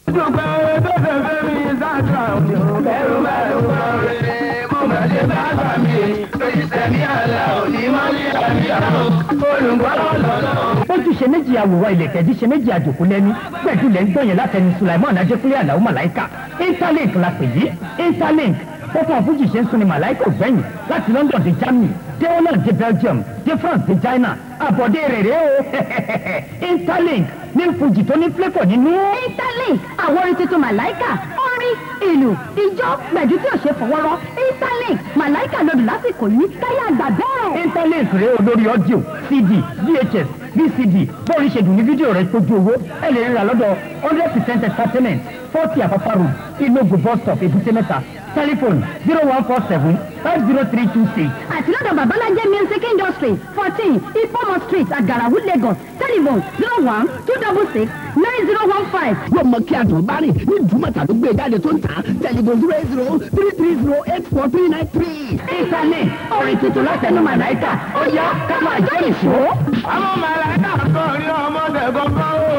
dúpẹ́ tó fẹ́ fẹ́ mi sáàtà òní o. bẹ́rù bá dúpẹ́ rere mo máa ṣe bá gbà mí. lórí sẹ́mi àlà òní máa ní àmì àrùn olùgbọ́ lọ́lọ́. ojúṣe méjì àwòrán ilẹ̀kẹ̀ jíṣe méjì àjòkú lẹ́nu gbẹ̀dúlẹ̀ ń gbọ̀yìn látẹnu sulaiman ajẹ́kúnlé àlàó màláìka interlink la pè yí interlink pọ́pọ́ fújì ṣe ń sun ni màláìka ò gbẹ̀yìn láti london dé germany dé holland dé belgium dé france dé china àbọ̀dé rẹ̀ rẹ̀ o interlink ní fújì tó ní flavour nínú. interlink àwọn orin tuntun màláìkà orin ìlú ijó gbẹ̀dú tí ò ṣe fọwọ́rọ́ interlink màláìkà lòdù lásìkò yìí káyà àgbà bẹ́ẹ̀. interlink rẹ̀ o lórí audio cd vhs vcd bóòrí ṣe dùn ní fídíò rẹ̀ tójú owó ẹ lè ríra lọ́dọ̀ hundred percent entertainment forty àpapọ̀ road ilogo bus stop èbúté mẹ́ta telephone zero one four seven five zero three two six. àti lọ́dọ̀ babalájẹ́ music industry fourteen ipomo street agarawu lagos telephone zero one two double six nine zero one five. yóò mọ kí àtọ̀ bá rìn ní ìdúmọ̀tà ló gbé jáde tó ń tà tẹlifon zero eight zero three three zero eight four three nine three. internet orin tuntun látẹnu màláìka ó yá ká máa jọ ìṣó. àwọn màláìka kan rí ọmọdé kankan o.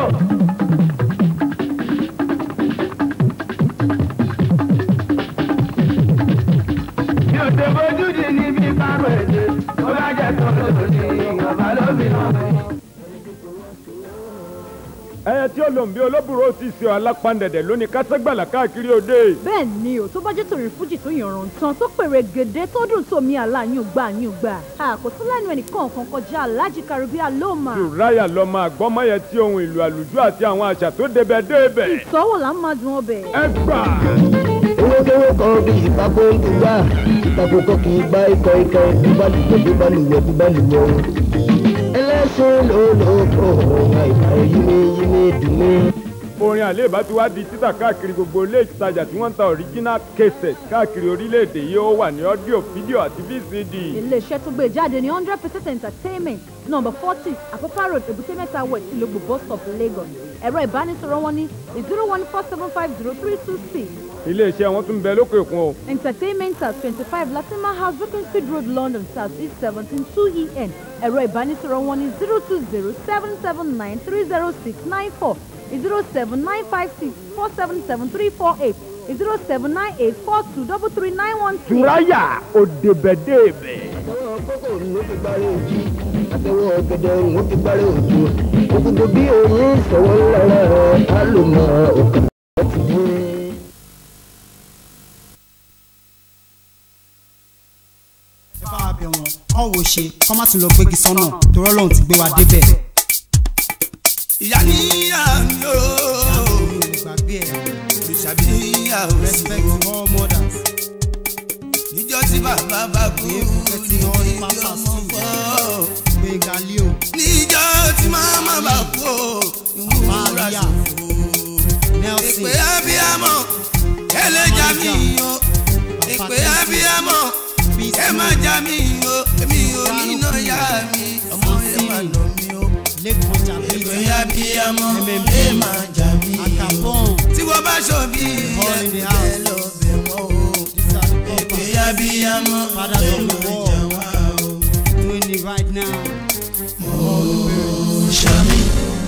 yóò ṣe bójú di níbi kárò èdè ó bá jẹ́ tó lòdì ọba lómìnira. ẹyẹ tí olóńgbé olóbùrò ti ṣe alápàǹdẹ̀dẹ̀ lóní kásẹ́gbàlà káàkiri òde. bẹ́ẹ̀ ni o tó bá jẹ́ torí fújì tó yànràn tán tó pèrè gèdè tó dùn tó mi àlá yín gbà yín gbà àkótó lẹ́nu ẹnìkan kan kọjá alájí karibia lóma. ṣùráyà lọmọ àgbọ́mọyẹ tí ohun ìlú àlùjọ àti àwọn àṣà tó débẹ̀ débẹ̀. ìtọ́wò là ń máa dùn ọbẹ̀. ẹ gbà. owókówó kan bí ìpapò ń tu wá ìpapò kan kì í gbá ikọ̀ ikọ̀ bíbálùwẹ̀ bíbálùwẹ̀ bíbálùwẹ̀ o. ẹlẹ́sìn ló ló kó àìsàn yími yími dùn mí. orin àléébá ti wá di títà káàkiri gbogbo ilé ìtajà tí wọ́n ń ta original cassette káàkiri orílẹ̀-èdè yìí ó wà ní ọ́díò fídíò àti vcd. iléeṣẹ́ tó gbé jáde ní hundred percent entertainment number forty àpópá road èbúté mẹ́ta west ìlógbò bus stop lagos ẹ̀rọ ìbánisọ̀rọ̀ wọn ní zero one four seven five zero three two six iléeṣẹ́ wọn tún bẹ lókè òkun o. entertainment at twenty-five latima house beaconsfield road london south east seventeen two en ẹ̀rọ ìbánisọ̀rọ̀ wọn ní zero two zero seven seven nine three zero six nine four zero seven nine five six four seven seven three four eight zero seven nine eight four two double three nine one six. ṣùráyà òdebẹ̀dẹ̀bẹ̀. àtẹwọ́ kókò ló fi gbárẹ́ òjì àtẹwọ́ ọ̀gẹ̀dẹ̀ ló fi gbárẹ́ òjò òkùnkùn bí òun sọ̀wọ́ ńlára rẹ̀ á lò mọ́ òkè láti dé. ẹ bá wa bẹ̀ wọ́n kọ́ wo ṣe kọ́ má tún lọ gbégi sọ́nà torí ọlọ́run ti gbé wa débẹ̀. ìyá níyà mi ó gbàgbé ẹ̀ ìṣàbí níyà ó respect all mothers. níjọ́ tí bàbá bá kú Respecting ní all ìdí papas ọmọ too. fọ́ gbẹ̀ngà leo níjọ́ tí màmá bá kú ìwúra Maria. ṣòfò nelson ìpè abiyamọ ẹlẹ́jà mi o ìpè abiyamọ ẹ má já mi o èmi ò ní iná yá mi ọmọ ẹ má nà mí o lẹ́kọ̀ọ́ jàmbí ìpè abiyamọ ẹ má já mi o àkàbọ̀n tí wọ́n bá ṣòbí All in the ẹ house. lọ bẹ̀ wọ́n o. these are the ìpè papas abiyamọ Fathers ẹ of the má world. já wá o. doing it right now. Ṣàmì.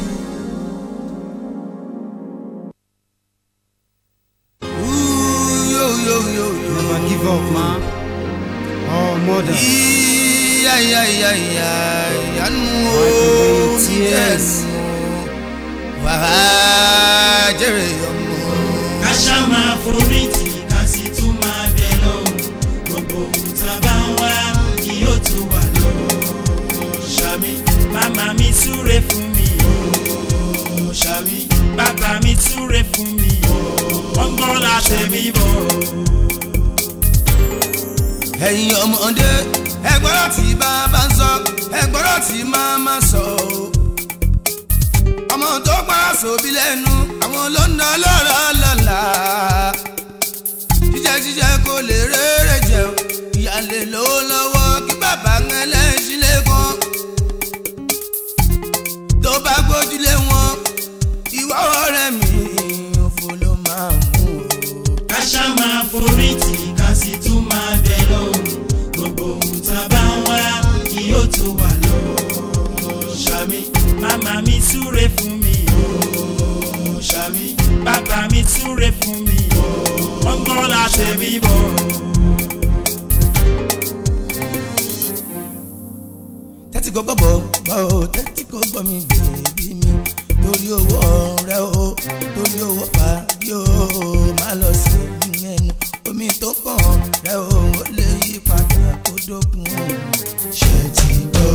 Ooh, yo, yo, yo, yo. never give up man. all mothers. Ìyá, ìyá, ìyá, ìyá, ìyanu o, Wipe away your tears. ìyẹnu o. Wàá jèrè ọmọ. ká ṣá máa forí tì ká sì tún máa bẹ lọ́hùn gbogbo ohun tá a bá ń wá kí yóò tó wà lọ́wọ́ ṣàmì màmá mi súre fún mi o ṣàmì bàbá mi súre fún mi o ọgbọ́n la tẹ̀mí bọ̀ ẹ̀yin ọmọdé ẹgbọ́rọ̀ tí bàbá ń sọ ẹgbọ́rọ̀ tí màmá sọ o. ọmọ tó gbára sóbi lẹ́nu àwọn ló ń ná lọ́rọ̀ lọ́la. jíjẹ jíjẹ kò lè rere jẹun ìyá lè lówó lọ́wọ́ kí bàbá ń ẹlẹ́sìn lẹ́kọ̀ọ́. tó bá gbójúlé wọn ìwọ ọ̀rẹ́ mi òfò ló máa mú o. ká ṣá máa forí tì ká sì tún máa bẹ lọ́hùn gbogbo ohun tá a bá ń wá kí yóò tó wà lọ́wọ́ ṣàmì màmá mi súre fún mi o ṣàmì bàbá mi súre fún mi wọ́n gbọ́ láṣẹ mi bọ̀. tẹ́tí kò gbọ́ bọ̀ bọ̀ o tẹ́tí kò gbọ́ mi bèbí mi torí owó ọ̀rẹ́ o torí owó parí o má lọ sí ẹnu omi tó kàn rẹ o ó lè yí padà kó dókun o ṣe ti gbọ́.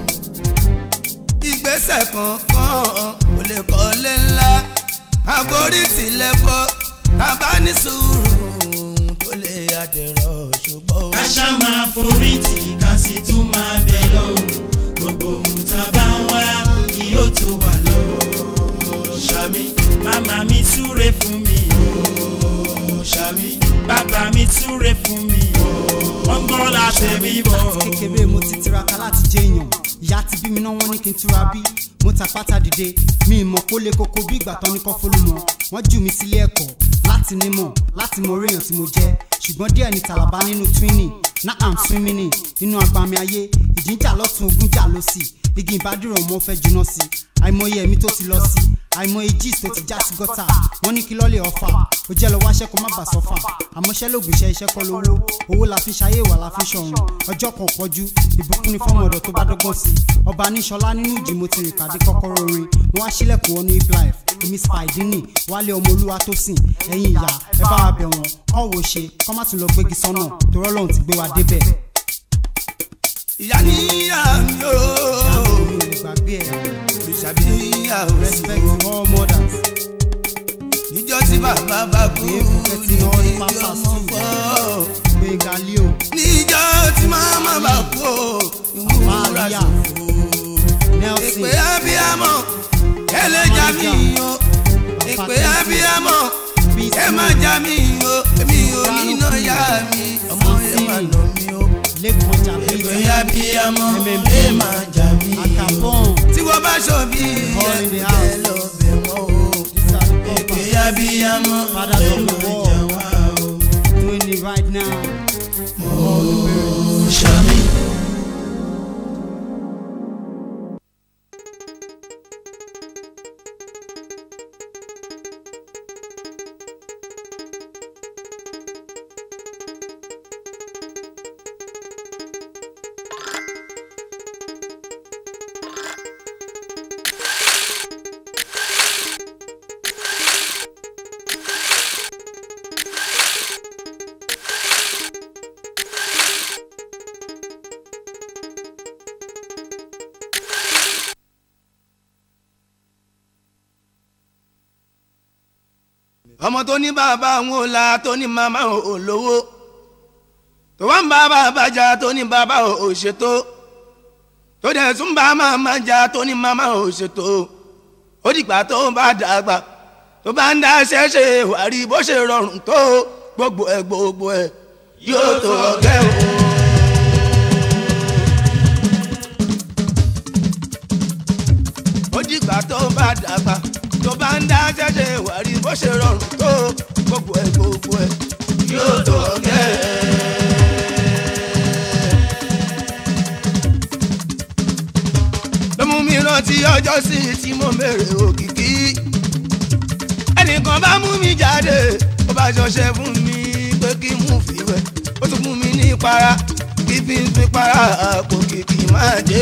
ìgbésẹ̀ kankan ò lè kọ́lé ńlá àborí tilẹ̀ bọ́ bàbá ní sùúrù tó lè àdẹ̀rọ̀ ṣùgbọ́n. ká ṣá máa forí tì ká sì tún máa bẹ̀ lọ́wọ́ gbogbo ohun tá a bá ń wá kí yóò tó wà lọ́wọ́ ṣàmì màmá mi súre fún mi ṣàmì bàbá mi súre fún mi wọ́n gbọ́ láṣẹ mi bọ̀. láti kékeré mo ti tiraka láti jẹ èèyàn ìyá ti bí mi náà wọ́n ní kí n túra bí mo ta pátá dìde mi ìmọ̀ kó lè koko bí ìgbà tán ní kọ́ fólúmọ wọ́n jù mí sílé ẹ̀kọ́ láti nímọ̀ láti mọ orí èèyàn tí mo jẹ́ ṣùgbọ́n díẹ̀ ní tàlàbà nínú twinning náà am swimming nínú agbami ayé ìjìnjà lọ́tún ogún jà lọ́sì igi ìbádùrọ̀ mọ́ fẹ́ juná sí àìmọye ẹ̀mí tó ti lọ sí àìmọye gist tó ti já sí gọ́tà wọ́n ní kí lọ́ọ̀lì ọ̀fà ó jẹ́ lọ wáṣẹ́ kó má bà sọ́fà àmọ́ṣẹ́ lóògùn iṣẹ́ iṣẹ́ kọ́ lówó owó la fi ṣayé ìwà la fi ṣọ̀run ọjọ́ kan pọ́jú ìbùkún ní fọ́mọ ọ̀dọ̀ tó bá dọ́gbọ́n sí ọba níṣọlá nínú ìjì mo ti rìn kàdé kọ́kọ́rọ́ orin mo wá sílẹ̀kùn wọnú hip life èmi spidini wálé ọmọ olúwa tó sìn ẹ̀yin ìyá ẹ bá wa bẹ̀ wọ́n kọ́ wo ṣe kọ́ má tún lọ gbégi sọ́nà torọ́ lọ́hùn ti gbé wa débẹ̀. ìyá níyà mi o mi ò lè gbàgbé ẹ̀ òrìṣà bí ìyá ò sí respect to all mothers. níjọ́ tí bàbá bá kú Èébú kẹ́tì náà ní níjọ́ pápá mo sí. fọ́ gbẹ̀ngà leo níjọ́ tí màmá bá kú ìwúra Maria. ṣòfò nelson èpè abiyamọ ẹlẹ́jà mi o èpè abiyamọ ẹ má já mi o èmi ò níná yá mi ọmọ ẹ má nà mí o lẹ́kọ̀ọ́ èpè jàbí abiyamọ MMB. ẹ má já mi akabon tí wọ́n bá ṣọ bí All in the ẹ house. lọ bẹ̀ wọ́n o èpè abiyamọ Father ẹ of the má world. já wá o. doing it right now. Ṣàmì. ọmọ tó ní bàbá òun ò la tó ní màmá òun ò lówó tó wá ń bá bàbá jà tó ní bàbá òun ò ṣètò tó dẹ̀ tún bá màmá jà tó ní màmá òun ò ṣètò ó dìgbà tó bá dàgbà tó bá ń dá ṣẹ́ṣe wà rí bó ṣe rọrùn tó gbogbo ẹ̀ gbogbo ẹ̀ yóò tó ọ̀gẹ́ o. ó dìgbà tó bá dàgbà tó bá ń dá ṣẹ́ṣe wà rí bó ṣe rọrùn tó gbogbo ẹ̀ gbogbo ẹ̀ yóò tó ọ̀gẹ́. ló mú mi rántí ọjọ́ sí tí mo bèrè òkìkí ẹnìkan bá mú mi jáde ó bá ṣọṣẹ fún mi pé kí n mú fìwẹ̀ ó tún fún mi ní para kí fi ń fi para kò kìkì máa dé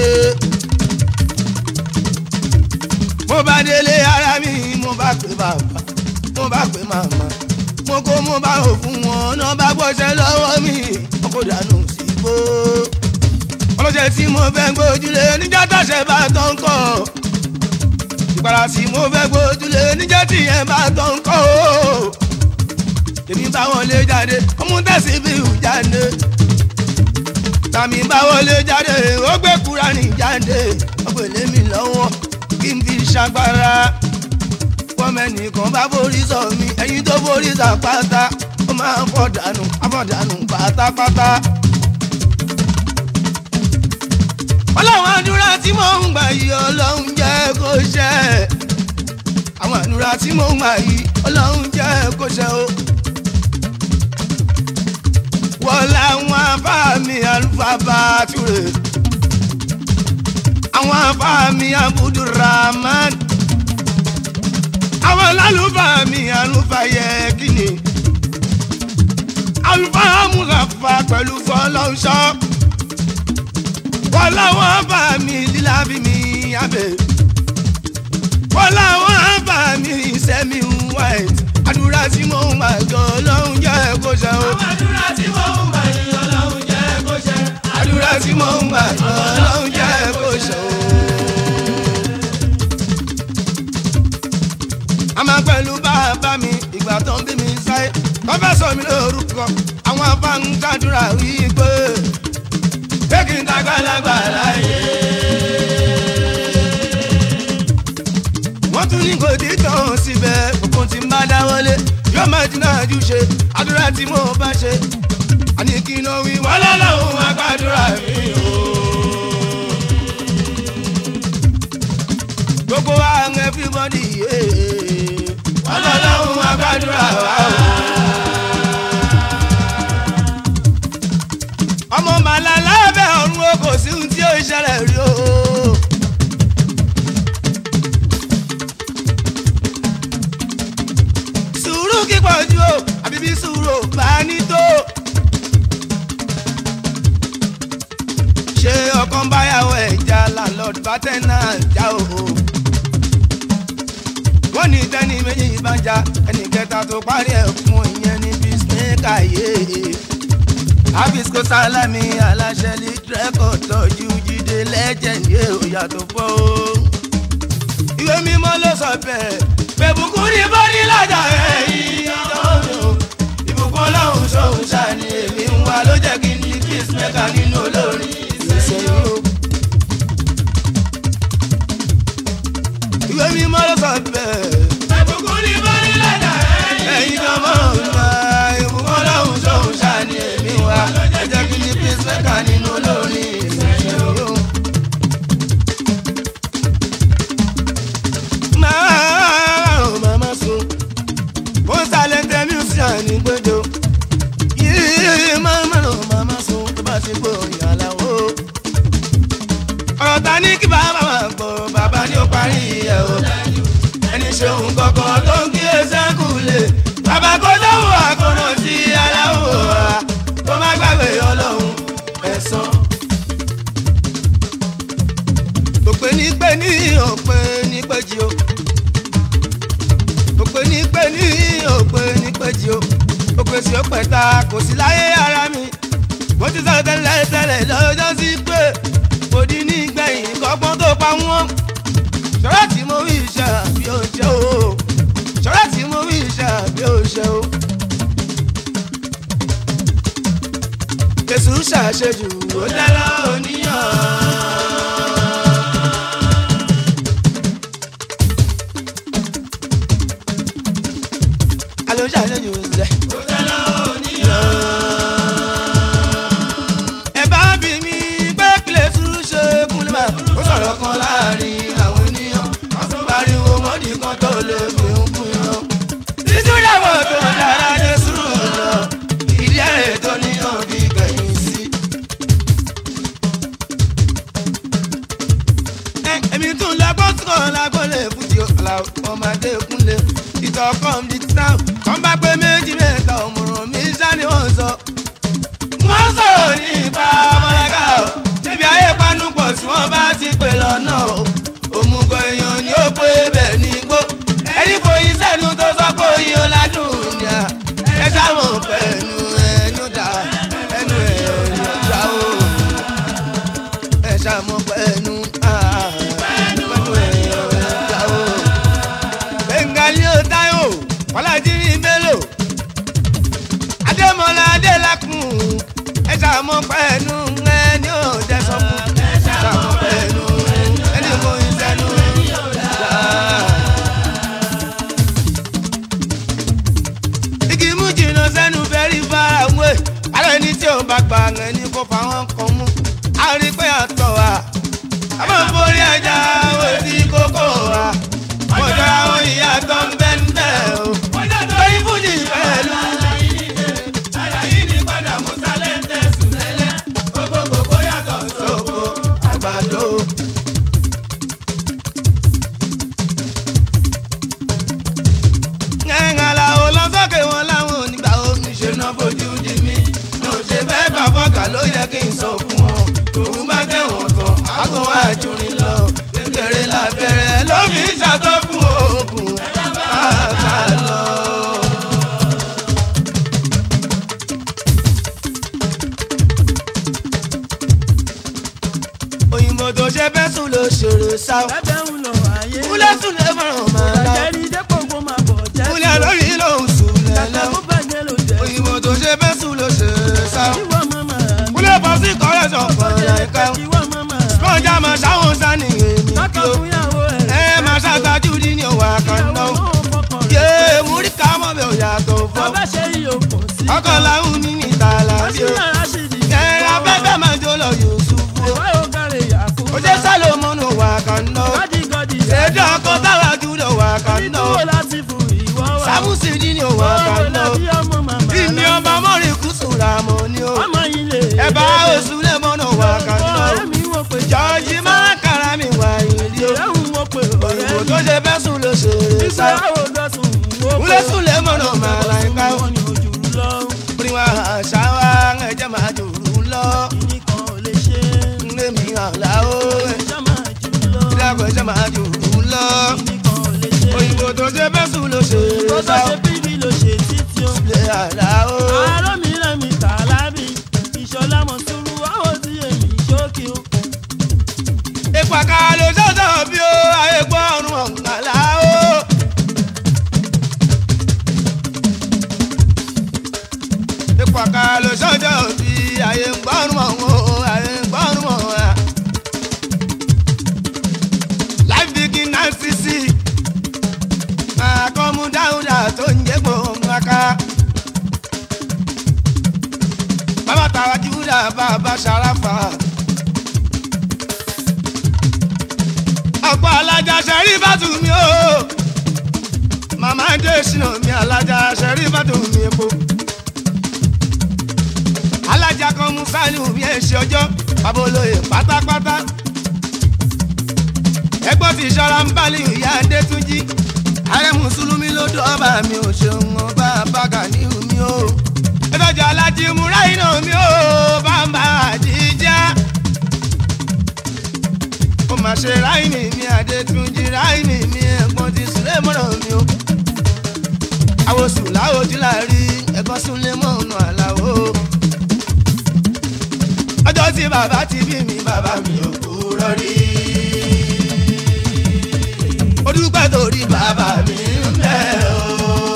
mo bá délé ara mi mo bá pè bàbá mo bá pè màmá mo kó mo bá hò fún wọn náà bá gbọ́sẹ̀ lọ́wọ́ mi wọn kò dànù síbò ọlọ́sẹ̀ tí mo fẹ́ gbójúlé níjà tàṣẹ bá tán kọ́ ìpara tí mo fẹ́ gbójúlé níjà tí yẹn bá tán kọ́ o èmi bá wọn lé jáde ọmú tẹ̀sí bí ìhù jáde tàmí bá wọn lé jáde ó gbé kúra ní jáde ọgbẹ̀lẹ̀ mi lọ́wọ́ kí n fi ṣàgbára fọmẹnìkan bá borí sọ mi ẹyin tó borí sàpáta ó máa ń fọ́ dànù afọ́dànù pátápátá. ọlọ́run àdúrà tí mò ń gbà yìí ọlọ́run jẹ́ kó ṣẹ àwọn àdúrà tí mò ń gbà yìí ọlọ́run jẹ́ kó ṣẹ o. wọ́n láwọn afáàmì alùpàbà túre àwọn afáàmì abudulrahman àwọn lálùfáà mi àlùfáà yẹ kí ni àlùfáà múrafa pẹ̀lú fọlọ́nṣọ́ wọ́n láwọn bá mi lílá bí mi abẹ́ wọ́n láwọn bá mi sẹ́mi white àdúrà tí mo ń gbà gan ọlọ́run jẹ́ kó ṣe o. àdúrà tí mo ń gbà gan ọlọ́run jẹ́ kó ṣe. àdúrà tí mo ń gbà gan ọlọ́run jẹ́ kó ṣe o. àmọ́ pẹ̀lú bàbá mi ìgbà tó ń bí mi sáyé wọ́n fẹ́ sọ mi lórúkọ àwọn afáǹkàdúrà wípé pé kí n dàgbàlagbà láyé. wọ́n tún ní kò dídán síbẹ̀ gbogbo tí n bá dáwọ́lé yóò máa dín náà jù ṣe àdúrà tí mo bá ṣe àní kí n wí wọ́n lọ́lọ́run àgbàdúrà mi o. gbogbo wa ń everybody yé wọ́n lọ́lọ́run àgbàdúrà wa o. ọmọ màlá lábẹ́ ọ̀run o kò sí ohun tí ó ṣẹlẹ̀ rí o. sùúrù kíkọ̀ ju o àbí bí sùúrù bá ní tó. ṣé ọkàn báyàwó ẹja landlord bátẹ́nà já o. wọ́n ní tẹ́ni méjì bá já ẹnì kẹta tó parí ẹ̀ fún ìyẹn ní bísíǹkà yéé abisco salami aláṣẹ litrẹ́kọ̀ tọ́jú jíde legend yé òyàtọ̀ fọ́ o. ìwé mímọ́ ló sọ bẹ́ẹ̀ bẹ̀bùkún ní bọ́dí lájà ẹ̀yìn ọ̀dọ́ ìbùkún ọlọ́run ṣòun ṣàní èmi ń wá ló jẹ́ kí n ní peacemaker nínú olórin ìṣẹ̀ṣẹ̀ o. ìwé mímọ́ ló sọ bẹ́ẹ̀ bẹ̀bùkún ní bọ́dí lájà ẹ̀yìn ọmọ ọ̀gá ìbùkún ọlọ́run ṣòun ṣàní èmi wá ló jẹ́ kí n ní peacemaker nínú olórin ìṣẹ̀ṣẹ̀ o. máa ò màmá sun ó ń sàlẹ̀ntẹ̀ musician ní gbẹ́jọ́ yìí máa máa ò màmá sun tó bá ṣe gbòòrìn àlàó. ọ̀rọ̀ ta ní kí bàbá máa gbọ́ bàbá ní ó parí ẹ̀ o ẹni ṣeun kankan tó ń kí ẹsẹ̀ kù lè bàbá kó dáhùn àkọ́nà sí aláwọ̀ wa kó má gbàgbé ọlọ́run ẹ̀sán. òpè ní pé ní òpè ní péjì o òpè ní pé ní òpè ní péjì o òpè sí òpè ta kò sí láyé ara mi mo ti sọ tẹ́lẹ̀ tẹ́lẹ̀ lọ́jọ́ sí pé mo di ní gbẹ̀yìn kọ́gbọ́n tó pa wọ́n ṣọ́ra tí mo wí iṣẹ́ àbí ó ṣe o ṣọ́ra tí mo wí iṣẹ́ àbí ó ṣe o. Jésù ṣàṣejù ó dára oníyàn. Alo ṣàṣejù ṣe. Ó dára oníyàn. Ẹ bá bí mi pé kílẹ̀ sùúrù ṣe kúnlẹ̀ máa ó sọ̀rọ̀ kan láàrin àwọn ènìyàn. Wọ́n tún pariwo mọ́dì kan tó lè fi ń kú yan. Títí ìyàwó tó dára Jésù lọ. Ìdí ẹ̀rẹ̀ tó níyàn bí kẹ̀yìn sí. Ẹ, Èmi tún lágbó sọ̀rọ̀ lágbó lè fújì ọ̀la ọmọdé kúnlẹ̀. Ìtọ̀ kan di tán. Kàn bá pé méjì mẹ́ta òmùrùn mi sá ni wọ́n sọ. Wọ́n sọ̀rọ̀ nípa ọmọlága o. Ṣébi ayé panupọ̀ tí wọ́n bá ti pè lọ́nà o. Òmùgọ̀ èèyàn ni ó pé bẹ́ẹ̀ ní igbó. Ẹni fòyín sẹ́nu tó sọ pé oyin ọ̀làdùn ni à. Ẹ sáwọn pẹ̀lú ẹnu dà ẹnu ẹ̀ ọ̀nà ìjà o. Ẹ sáwọn pẹ̀lú pẹ̀lú ẹ̀ ọ̀nà ìjà o. Bengali ó táyò, Bọ́lájí Bello, Adémọ́lá Adélakùn, ẹ sáwọn pẹ̀lú ẹni ò jẹ́ sọ fún. Ẹ sáwọn pẹ̀lú ẹni kò ń sẹ́nu ìjà. igi mú jìnnà sẹ́nu fẹ́rí fara wé ara ẹni tí ò bá gbà ẹni kó fa wọn kan mú a rí pé àtọ̀ wa a máa ń forí ẹja wo sí kókó wa mo jọra wọn ìyàtọ̀ ń bẹ́ ń bẹ́ o lórí fújì pẹ̀lú. àgbàdo. àjùrin lọ kékeré lábẹ́rẹ́ ló fi ṣàtọ́kùn oògùn bàbá lọ. òyìnbó tó ṣe fẹ́ sùn ló ṣòro sá o. kúlẹ̀ sùn lè fọ̀rọ̀ máa la o. kúlẹ̀ lórí ló ń sùn lẹ́lẹ́ o. òyìnbó tó ṣe fẹ́ sùn ló ṣòro sá o. kúlẹ̀ bọ́ sí kọ́rẹ́ sọ̀kan láìka o. lọ́jà máa ṣàwọn sani èmi kí o. ẹ máa ṣàtàjú ní ní òwà kan náà o. yé múrí ká mọ́ mi ò yàtọ̀ fọ́. ọkọ̀ làwọn mi ní ìtàlá sí o. ẹ abẹ́fẹ́ máa jó lọ Yusufu o. ó jẹ́ sálòmọ́nù wà kan náà o. ṣèjọ́ ọkọ̀ táwa jùlọ wà kan náà o. sábùsì ní ní òwà kan náà o. ìní ọba mọ́rin kùsùn ra mọ́ ni o. ẹ bá oṣù lè mọ́nà wà kan náà o. jọ́ọ̀jì máa kára mi wà ìlú o. òyìnbó tó ṣe fẹ́ sùn ló ṣe é sá. wúlé sùn lè mọ́nà máa la ẹ̀ka o. orin wa àṣà wa ẹ̀jẹ̀ máa jòrò lọ. ndé mi àlá o. ìdàgbọ̀ ẹ̀jẹ̀ máa jòrò lọ. òyìnbó tó ṣe fẹ́ sùn ló ṣe é sá. lè àlá o. ìpàkà ló ṣọ̀ṣọ̀ bí ó ayé gbọ́ ọ̀run ọ̀gbàlá o. ìpàkà ló ṣọ̀ṣọ̀ bí ayé gbọ́ ọ̀run ọ̀hún ayé gbọ́ ọ̀run ọ̀hún. life begin nine cc máa kọ́ mú dáúdà tó ń jẹ́ gbòǹgàká. bàbá tàwa júdà bàbá ṣàràfà. ọ̀pọ̀ alájà ṣẹ̀rí bàtù mi o. màmá ń dé sínú mi alájà ṣẹ̀rí bàtù mi epo. alájà kan mú sáni mi ẹ̀ ṣe ọjọ́ babolóye pátápátá. ẹgbọ́n ti ṣọ́ra ń bá ìyá adétúnjì. ààrẹ mùsùlùmí ló dọ́ọ̀bà mi ò ṣeun ọba bàgà ní mi o. ìtọ́jú alájí múra iná mi o bàbá àdìjá ó máa ṣe ráìmì mi àdètúnjì ráìmì mi ẹ̀gbọ́n ti sílẹ̀ mọ́rọ̀ mi o. àwòsùn láwòjú láàrí ẹ̀gbọ́n súnlé mọ́ ọ̀nà àlàó. ọjọ́ tí bàbá ti bí mi bàbá mi ò kúrọ́ rí. ó dúpẹ́ torí bàbá mi ń bẹ̀ o.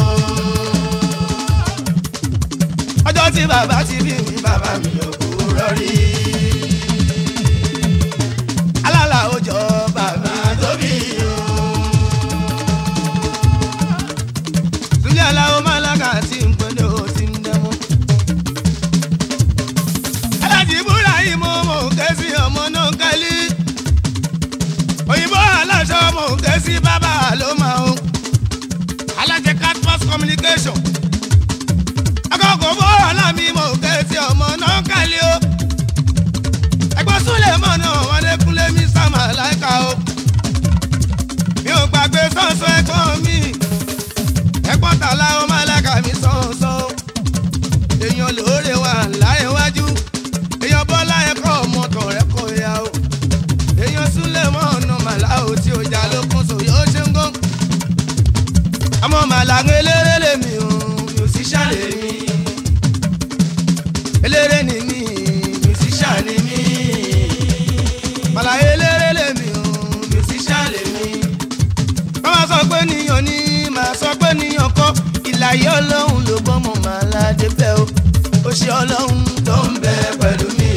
ọjọ́ tí bàbá ti bí mi bàbá mi ò kúrọ́ rí alala ojọ bàbá tóbi o. Súlẹ̀ aláwọ̀ málákà tí ń pẹ́ ló ti ń dẹ́mú. Alájí búra yìí mo mọ̀ ké sí ọmọ náà kálí. Òyìnbó aláṣọ mọ̀ ké sí bàbá ló máa ń. Alájẹ Catpass communication. Akọ̀kọ̀ bó ọ̀làmí mọ̀ ké sí ọmọ náà kálí o ẹgbọ́n súnlẹ̀ mọ̀ náà wọ́n lé kúnlé mi sàmà láìka o. mi ò gbàgbé sọ́ọ̀sọ́ ẹ̀gbọ́n mi ẹ̀gbọ́n tàlà ó máa lága mi sọ́ọ̀sọ́. èèyàn lóore wà láyéwájú èèyàn bọ́lá ẹ̀kọ́ ọmọ tọ̀rẹ́ kọ ya o. èèyàn súnlẹ̀ mọ̀ ọ̀nà màlá o tí o jà lókun sò yóò ṣe ń gán. àmọ́ màlá ń eléré lèmi o mi ò sì ṣàlè mi. eléré ni mi musician ni mi. Màláyé eléré lèmi o, musician lèmi. Wọ́n máa sọ pé níyàn ní, màá sọ pé níyàn kọ́. Ìlàyé ọlọ́run ló gbọ́mọ̀ màá ládé bẹ́ o. Ó ṣe ọlọ́run tó ń bẹ pẹ̀lú mi.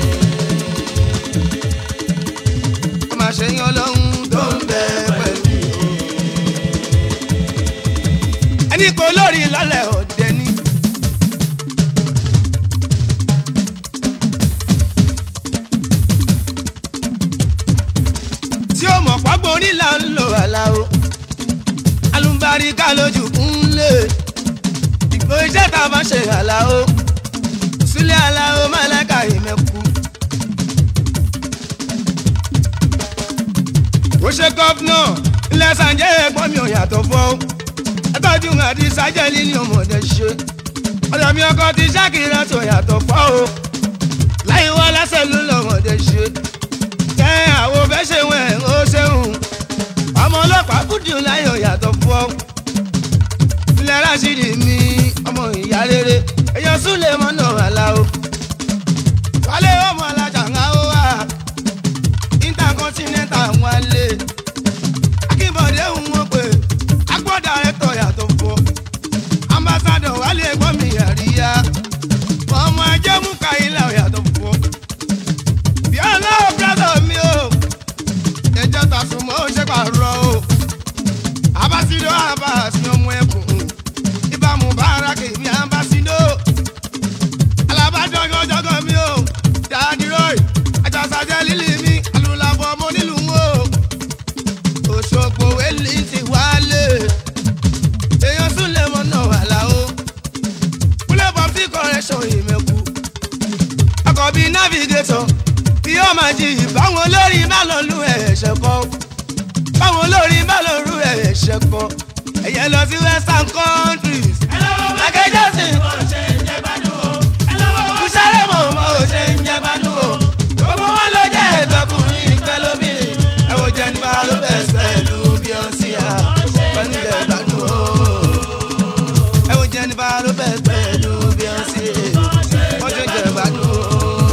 Ó máa ṣe yín ọlọ́run tó ń bẹ pẹ̀lú mi. Ẹni kò lórí lálẹ́ ọ̀dẹ ni. tí ó mọ̀ pápọ̀ onílà ń lò àlàó alùbáríkà lójú kúnlẹ̀ ìgbò iṣẹ́ tá a bá ṣe àlàó sílẹ̀ àlàó málẹ́ka ìmẹ̀kú. ó ṣe gọ́fúnà ilẹ̀ sànjẹ́ ẹ̀gbọ́n mi ò yàtọ̀ fọ́ ẹ̀tọ́jú àti sájẹ́lì ni ọmọdé ṣe ọ̀dọ̀ mi ọkọ ti ṣàkìrẹ́ tó yàtọ̀ fọ́ o láyé wá lásẹ̀ ló lọ́mọdé ṣe tẹ́ àwo fẹ́ ṣe wẹ̀ ó ṣeun ọmọ ọlọ́pàá kùdìún láyọ̀ yàtọ̀ fún ọ. ilẹ̀ rásìdì mi ọmọ ìyá rere èèyàn súnlẹ̀ mọ́nà àlàó. wálé ọmọ alájà ń há ó wà intercontinental wálé. akínbọ̀dé ń wọ́n pé agbọ́dà rẹ̀ tọ̀ yàtọ̀ fún ọ. ambassadọ̀ wálé ẹ̀gbọ́n mi àríyá ọmọ ajé mú káyìlá yàtọ̀ fún ọ. bí ọlọ́wọ́ brother mi o ẹjọ́ ta sùn mọ́ ó ṣe pàrọ̀ o. abasido abasi ọmọ ẹkùn ìbámu bára kèmí abasido. alábàjọ́gọ́jọ́gọ́ mi o dáàdì roy àjàsàjẹ́ lílì mi alùlàbọ̀ ọmọ nílùú o. òṣogbo wẹ́lì ti wálé èèyàn sùn lè mọ̀ náà wà láò. kúlẹ̀ bọ̀ sí correction ìmẹ̀kù ọkọ̀ bíi navigator bí ó máa jí báwọn olórí má lọ lu ẹ̀ṣẹ̀ kọ́ báwọn olórí má lọ lu ẹ̀ṣẹ̀ kọ́ ẹ̀yẹ lọ sí western countries. Michael Jackson kùsàrẹ́ mọ̀ mọ́ ò ṣe ń jẹ́ gbádùn o gbogbo wọn ló jẹ́ ìtọkùnrin ìpẹ́ lóbìnrin ẹ wo Jennifer Lopez pẹ̀lú Beyonce à pẹ̀lú jẹ́ gbádùn o ẹ wo Jennifer Lopez pẹ̀lú Beyonce wọ́n ṣe ń jẹ́ gbádùn o.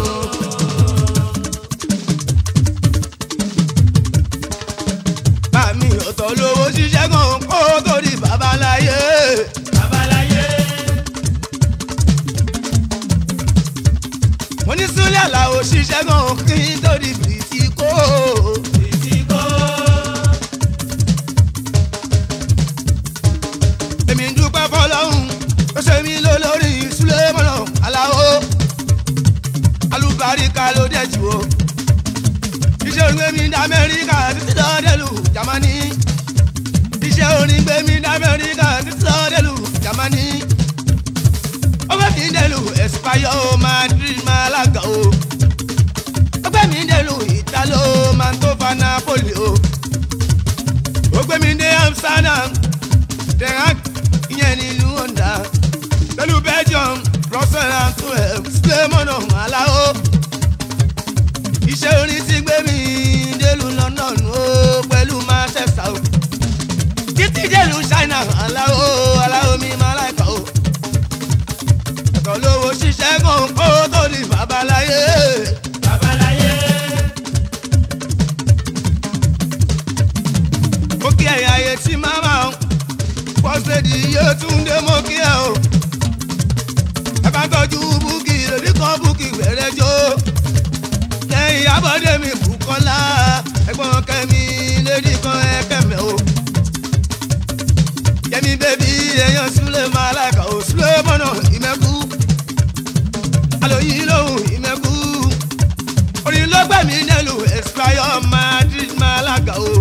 Bàmí ọ̀tọ̀ lówó ṣiṣẹ́ gan kó tó di babaláyé. Babaláyé. Mo ní Súlẹ̀ Àlàó ṣiṣẹ́ gan kí n tó di bìtìkó. Bìtìkó. Èmi ń dúpẹ́ fọlọ́hún ó ṣe mí lólórí Súlẹ̀ mọ́nà Àlàó. Alúbaríkà ló dẹ̀ jù o iṣẹ́ orin gbẹ̀mí ní amẹ́ríkà títí lọ́dẹ̀lù jamani iṣẹ́ orin gbẹ̀mí ní amẹ́ríkà títí lọ́dẹ̀lù jamani ó gbé mi dẹ̀lù ẹ̀sìpáyọ̀ madrid malaga o ó gbé mi dẹ̀lù italo mantova napoli o ó gbé mi dé amsterdam denmark ìyẹn nílùú honda pẹ̀lú belgium brussels and twelve slemona alao iṣẹ́ orin ti gbé mi délùú London o pẹ̀lú Manchester o títí délùú China aláwo aláwo mi máa láìka o ẹ̀kọ́ lówó ṣiṣẹ́ kan kó tó di babaláyé. babaláyé. mo kí ẹ̀yà ayé tí màmá o pọ́sẹ̀dì yóò tún dé mo kí ẹ o ẹ bá tọ́jú búkì lórí kan búkì wẹ̀rẹ̀ jó lẹ́yìn abọ́dé mi Bùkọ́lá ẹ̀gbọ́n kẹ́mi lédi kan ẹ̀kẹ́mẹ́ o. Yẹmi bébí èèyàn Súlẹ̀ máa láìka o Súlẹ̀ mọ́nà ìmẹ́kú. Àlòyìn lòun ìmẹ́kú. Orin ló gbẹ̀mí nílùú Espanyol Madrid máa lága o.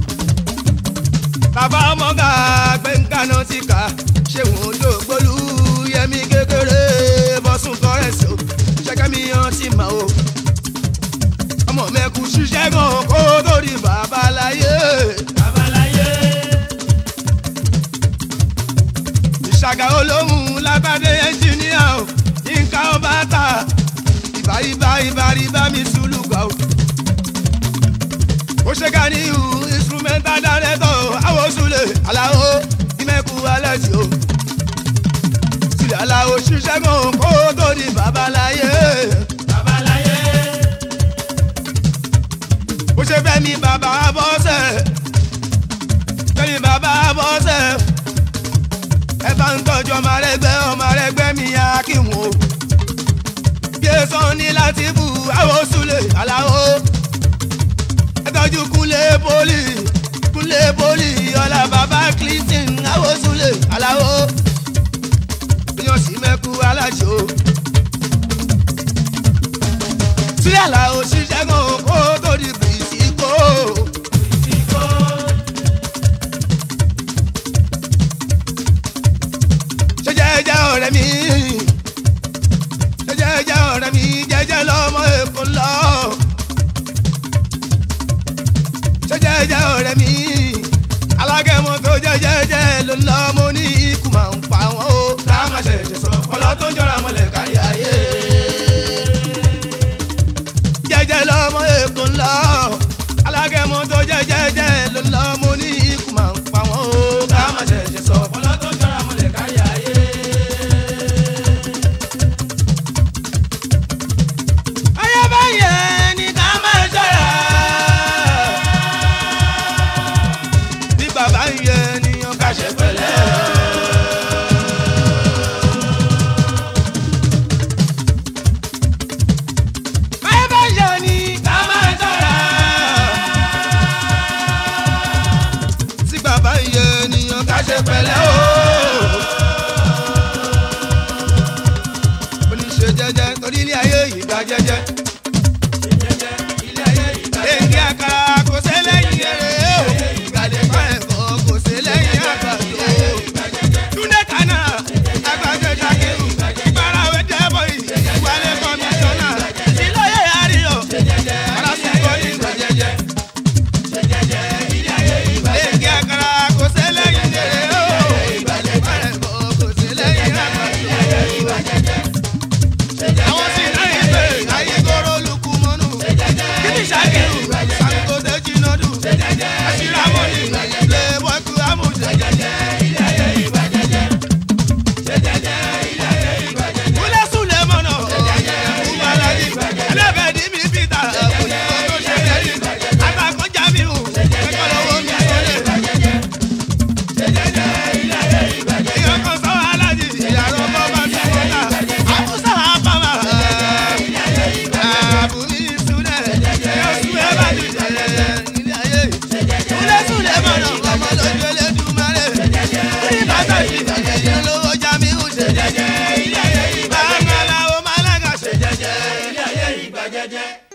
Bàbá ọmọga gbẹ̀ngànà ti kà ṣé wọn ló gbólú Yẹmi kékeré bọ́sùn kọ́rẹ́sì o. Ṣẹ́kẹ́mi yan ti mà o ọmọ mẹ́kù ṣiṣẹ́ gan kó tó di babaláyé. babaláyé. ìṣàgà olóhùn lábàdé ẹnjìníà o nǹkan ọba ta ìbá ìbá ìbá ìbá mi sùlùgbà o. ó ṣe ká ní ìhù instrumental director àwọn sùlẹ̀ aláwo ìmẹ̀kù alẹ́ tí o. sílẹ̀ aláwo ṣiṣẹ́ gan kó tó di babaláyé. babaláyé bó ṣe fẹ́ mi bàbá bọ́sẹ̀ fẹ́ mi bàbá bọ́sẹ̀ ẹ bá ń tọ́jú ọmọ rẹgbẹ́ ọmọ rẹgbẹ́ mi yá kí n wò bí èso ní láti bù àwọn sùlẹ̀ aláwo ẹ tọ́jú kúnlé pólì kúnlé pólì ọ̀la bàbá clinton àwọn sùlẹ̀ aláwo yan sí mẹ́kú aláṣọ. sílẹ̀ làwọn òṣìṣẹ́ kan kó tó di bìsíkò. ṣe jẹ́jẹ́ ọ̀rẹ́ mi ṣe jẹ́jẹ́ ọ̀rẹ́ mi jẹ́jẹ́ lọ́mọ èkó lọ. ṣe jẹ́jẹ́ ọ̀rẹ́ mi alágẹ̀mọ́ tó jẹ́ jẹ́jẹ́ ló ń lọ mo ní ikú máa ń pa wọ́n o. ká má ṣẹ̀ṣẹ̀ sọ ọlọ́ tó ń jọra mọ́lẹ̀ kárí ayé jẹ́jẹ́ lọ́mọ èkó ńlá ṣe pẹ̀lẹ́ o. báyọ̀ bá yọ ni ká máa tọ́ra. tí bàbá iye ènìyàn ká ṣe pẹ̀lẹ́ o. oníṣe jẹ́jẹ́ torí ilé ayé yìí gba jẹ́jẹ́. èyí àkàrà kò sí lẹ́yìn eré o. ìgbàlejò ẹ̀kọ́ kò sí lẹ́yìn àgbàdo. túndé kaná agbájọ ṣàkíyù ìbárawé dẹ́bọ̀ yìí wálé kọmíṣánná ìlọ́yẹ̀ àríyọ̀ arásùkọ́ ní ìgbà jẹ́jẹ́. èyí àkàrà kò sí lẹ́yìn eré o. ìgbàlejò ẹ̀kọ́ kò sí lẹ́yìn àgbàdo àwọn sì náà ń pè ayégoro lukú mọ́nù kíni ṣàkíyù sangote jinadu aṣíramọ́nì lè wọ́kú amúṣe. kúlẹ̀ súlẹ̀ mọ́nà kúmọ̀láyì ẹlẹ́bẹ̀ẹ́dì mi peter òyìnbó tó ṣe lẹ́yìn àtàkùn jamiu ẹ̀kọ́ lọ́wọ́ mi sọ́lẹ̀. èèyàn kan sọ aláàjì ìyàrá ọmọ bá ti wọ́n ta àbúṣà àbámà àbúrí ìsúlẹ̀ yóò súlẹ̀ bá ti jẹ nílé ayé súlẹ̀ súlẹ̀ mọ̀nà ọmọ lójú elédùmarè ní bàtà ìdílé lówó jamiu ṣe bàbá làwọn máa lága ṣe jẹjẹ ilé ayé ìgbà jẹjẹ.